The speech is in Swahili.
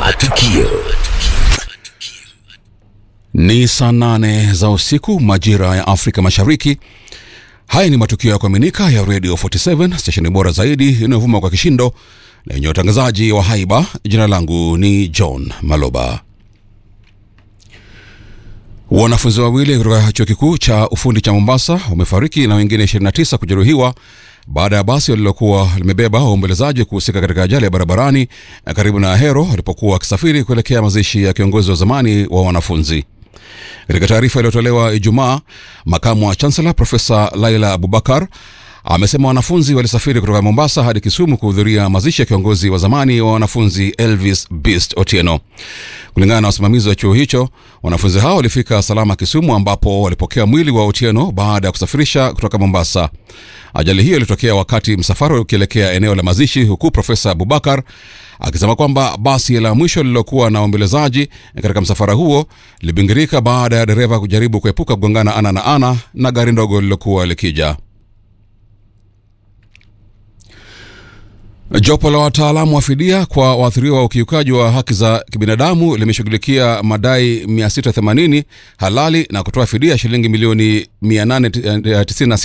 Matukio. Ni saa nane za usiku majira ya Afrika Mashariki. Haya ni matukio ya kuaminika ya Radio 47 stesheni bora zaidi inayovuma kwa kishindo na yenye utangazaji wa haiba. Jina langu ni John Maloba. Wanafunzi wawili kutoka chuo kikuu cha ufundi cha Mombasa wamefariki na wengine 29 kujeruhiwa baada ya basi lililokuwa limebeba waombolezaji kuhusika katika ajali ya barabarani karibu na Ahero walipokuwa wakisafiri kuelekea mazishi ya kiongozi wa zamani wa wanafunzi. Katika taarifa iliyotolewa Ijumaa, makamu wa chansela Profesa Laila Abubakar amesema wanafunzi walisafiri kutoka Mombasa hadi Kisumu kuhudhuria mazishi ya kiongozi wa zamani wa wanafunzi Elvis Beast Otieno. Kulingana na wasimamizi wa chuo hicho, wanafunzi hao walifika salama Kisumu, ambapo walipokea mwili wa Otieno baada ya kusafirisha kutoka Mombasa. Ajali hiyo ilitokea wakati msafara ukielekea eneo la mazishi, huku Profesa Abubakar akisema kwamba basi la mwisho lililokuwa na waombolezaji katika msafara huo libingirika baada ya dereva kujaribu kuepuka kugongana ana na ana na gari ndogo lililokuwa likija. Jopo la wataalamu wa fidia kwa waathiriwa wa ukiukaji wa haki za kibinadamu limeshughulikia madai 680 halali na kutoa fidia shilingi milioni 896